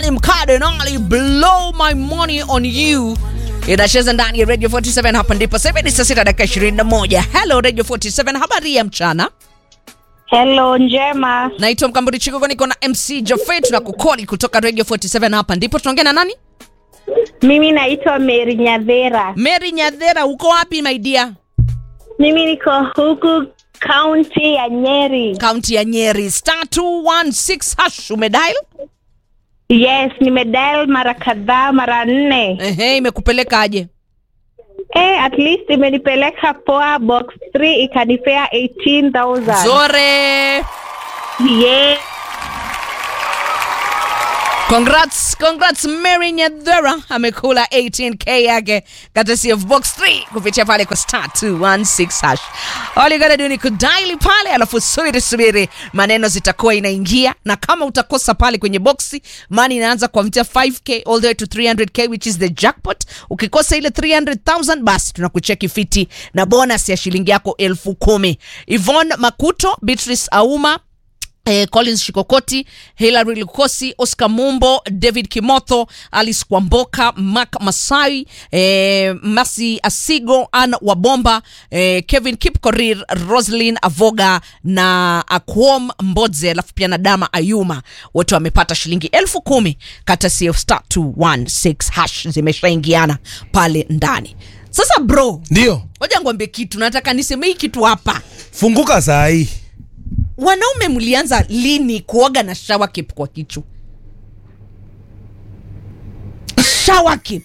Nani Mkardinali blow my money on you inacheza ndani ya Radio 47 hapa ndipo sasa ni saa sita dakika 21. Hello Radio 47, habari ya mchana. Hello, njema. Naitwa Mkamburi Chigogo, niko na MC Jafet na kukoli kutoka Radio 47 hapa ndipo tunaongea na nani? Mimi naitwa Mary Nyadhera. Mary Nyadhera, uko wapi my dear? Mimi niko huku kaunti ya Nyeri. Kaunti ya Nyeri. Star 216 hash umedial? Yes, nimedial mara kadhaa, mara nne. Ehe, imekupeleka aje? Eh, at least imenipeleka poa box 3 ikanipea 18,000. Zore. Yeah. Congrats, congrats Mary Nyadhera amekula 18k yake courtesy of box 3 kupitia pale kwa star 216 hash. All you gotta do ni kudaili pale, alafu subiri subiri, maneno zitakuwa inaingia, na kama utakosa pale kwenye boxi, mani inaanza kuanzia 5k all the way to 300k which is the jackpot. Ukikosa ile 300,000 basi tunakucheki fiti na bonus ya shilingi yako elfu kumi. Yvonne Makuto, Beatrice Auma Eh, Collins Shikokoti, Hilary Lukosi, Oscar Mumbo, David Kimotho, Alice Kwamboka, Mark Masai, eh, Masi Asigo, Ann Wabomba, eh, Kevin Kipkorir, Roslyn Avoga na Akwom Mbodze, alafu pia na Dama Ayuma, wote wamepata shilingi elfu kumi kata CF star 216 hash zimeshaingiana pale ndani. Sasa bro, Ndio, ngoja ngwambie kitu, nataka niseme hii kitu hapa funguka saa hii. wanaume mlianza lini kuoga na shower cap kwa kichwa shower cap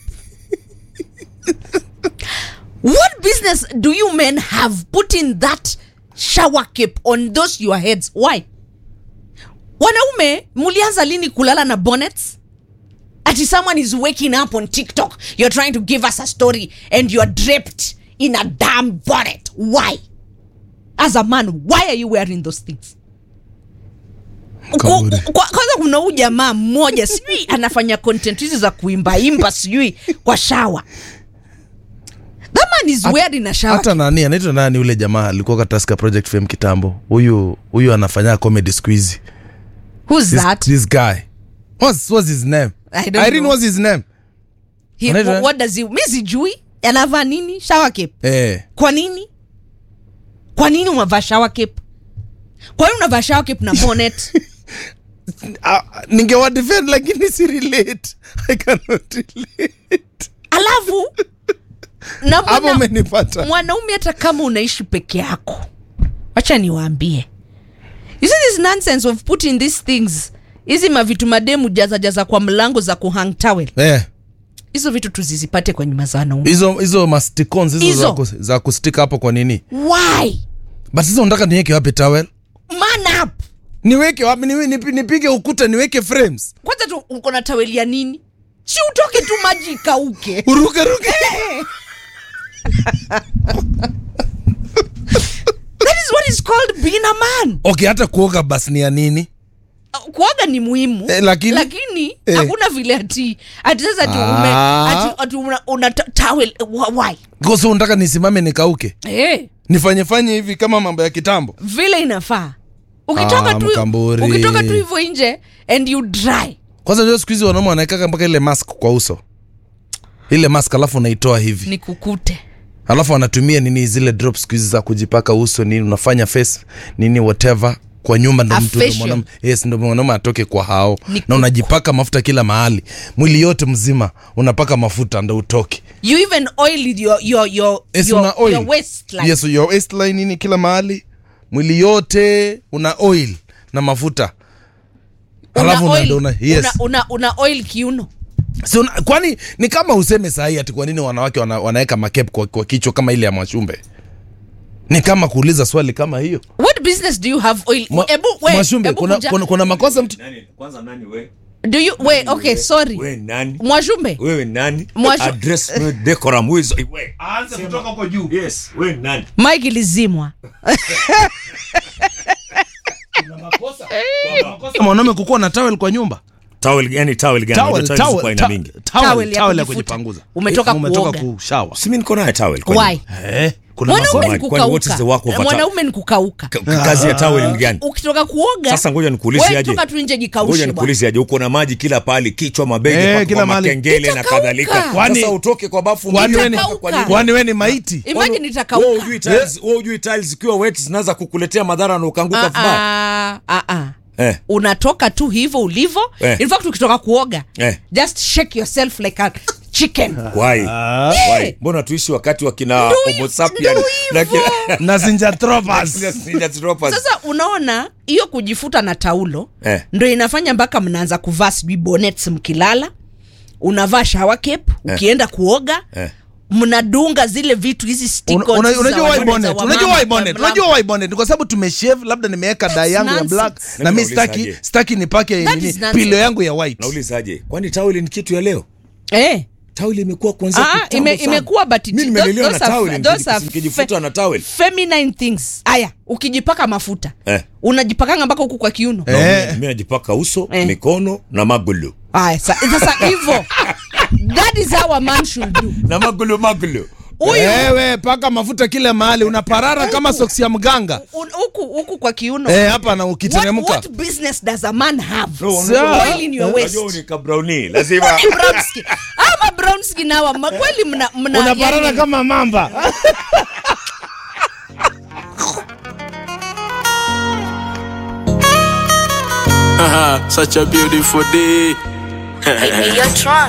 what business do you men have putting that shower cap on those your heads why wanaume mlianza lini kulala na bonnets ati someone is waking up on tiktok you're trying to give us a story and you're draped in a damn bonnet why as a man why are you wearing those things Ku- Kaburi. kwa- kwanza kuna huu jamaa mmoja sijui anafanya content hizi za kuimbaimba sijui kwa shawa that man is wearing a shower Hata nani anaitwa nani ule jamaa alikuwa kwa Tusker Project Fame kitambo. Huyu huyu anafanya comedy siku hizi. who's This, that this guy. What's what's his name? I don't Irene know. what's his name? He, anaitwa- what does he mi sijui anavaa nini shower cap Eh. kwa nini kwa nini unavaa shower cap kwa nini unavaa shower cap na bonnet Uh, ningewa defend lakini si relate. I cannot relate. alafu na Hapo mwana- umenipata. mwanaume hata kama unaishi peke yako wacha niwaambie you see this nonsense of putting these things hizi mavitu mademu jaza jaza kwa mlango za kuhang towel Eh. hizo vitu tuzizipate kwa nyuma za wanaume Hizo hizo masticons hizo Hizo. za, kus, za kustika hapo kwa nini? why But sasa unataka niweke wapi towel? man up Niweke wapi? Niwe- nipi- Nipige ukuta niweke frames. kwanza tu uko na taweli ya nini si utoke tu maji ikauke Uruke ruke. that is what is called being a man Okay, hata kuoga basi ni ya nini? Uh, kuoga ni muhimu Eh, lakini- lakini eh. hakuna vile ati ati sasa ati ume Ah. ati, ati una, una ta- towel wh- why Kwa sababu unataka nisimame nikauke? eh Nifanye fanye hivi kama mambo ya kitambo? vile inafaa ukitoka Ah, tu Mkamburi. ukitoka tu hivyo nje and you dry Kwanza ndio siku hizi wanaume wanaekaka mpaka ile mask kwa uso. Ile mask alafu unaitoa hivi. ni kukute Alafu wanatumia nini zile drops siku hizi za kujipaka uso nini unafanya face nini whatever kwa nyumba ndo A mtu ndo facial. mwanaume yes ndo mwanaume atoke kwa hao Ni na unajipaka mafuta kila mahali mwili yote mzima unapaka mafuta ndo utoke you even oil your your your, yes, your, una oil your waistline yes your waistline nini kila mahali mwili yote una oil na mafuta alafu una, unaenda oil, una, yes. una, una, una oil kiuno Si una, kwani ni kama useme sahii ati kwa nini wanawake wana, wanaweka makep kwa, kwa kichwa kama ile ya mwashumbe ni kama kuuliza swali kama hiyo what business do you have oil Mwa- ebu we, mwashumbe ebu kuna, kuja- kuna, kuna makosa mtu nani kwanza nani we do you we okay sorry we nani mwashumbe wewe nani Mwasho- address me decorum who is we aanze kutoka huko juu yes we nani mike ilizimwa mwanaume kukuwa na tawel kwa nyumba Towel yani towel gani? Towel, Unajua towel ziko towel, aina ta- mingi. towel, Towel ya towel ya kujifuta. kujipanguza. Umetoka Umetoka kuoga. kushawa. Si mimi niko nayo towel. kwani? Why? Eh, kuna mwanaume masomo. ni Kwani what is the work of a kukauka towel? mwanaume ni kukauka Ka- ka- Kazi ya towel ni gani? ukitoka kuoga Sasa ngoja nikuulize wewe aje. toka tu nje Ngoja jikaushe bwana. nikuulize aje. Uko na maji kila pahali, kichwa, mabegi, Eh, mpaka kila kwa mahali. makengele na Itakauka. kadhalika. Kwani- Sasa utoke kwa bafu Kwani mwili wewe ni- mpaka kwa nini? kwani wewe ni maiti? imagine Wewe itakauka hujui tiles, wewe hujui tiles zikiwa wet zinaweza kukuletea madhara na ukaanguka Ah, vibaya. ah, ah, ah. Eh. unatoka tu hivyo ulivyo Eh. in fact ukitoka kuoga Eh. just shake yourself like a chicken Why? Ah. Why? Mbona tuishi wakati wa kina Ndio Homo hivyo, sapien ndio na kina na zinjatropas Ninja Troopers. sasa unaona hiyo kujifuta na taulo Eh. ndo inafanya mpaka mnaanza kuvaa sijui bonnets mkilala unavaa shower cape ukienda kuoga Eh. mnadunga zile vitu hizi stick-ons Una- una- za unajua why wanaume, bonnet za unajua wamama, why bonnet za mlama. unajua why bonnet Ni kwa sababu tumeshave labda nimeweka dye yangu ya nonsense. black Na na mi nauliza staki aje? staki nipake That nini is nonsense. pilo yangu ya white Naulizaje? Kwani towel ni kitu ya leo? eh. Towel imekuwa kuanzia Ah, kitambo ime, sana. imekuwa but it- Mimi nimelelewa those na are- towel, those are nikijifuta fe- na towel. feminine things aya ukijipaka mafuta Eh. unajipakanga mpaka huku kwa kiuno Na Eh. mimi- Mimi najipaka uso, Eh. mikono na magulu. aya sa- sasa hivyo that is how a man should do Na magulu magulu. huyu wewe paka mafuta kila mahali unaparara kama soksi ya mganga un- huku huku kwa kiuno eh, hapa na what, ukiteremka what business does a man have No, unajua- Oil in your waist. Unajua ni kabrauni. Lazima brown skin ama brown skin hawa ma- kweli mna mna unaparara yani- kama mamba Such a beautiful day. Hey, hey, yo, Tron.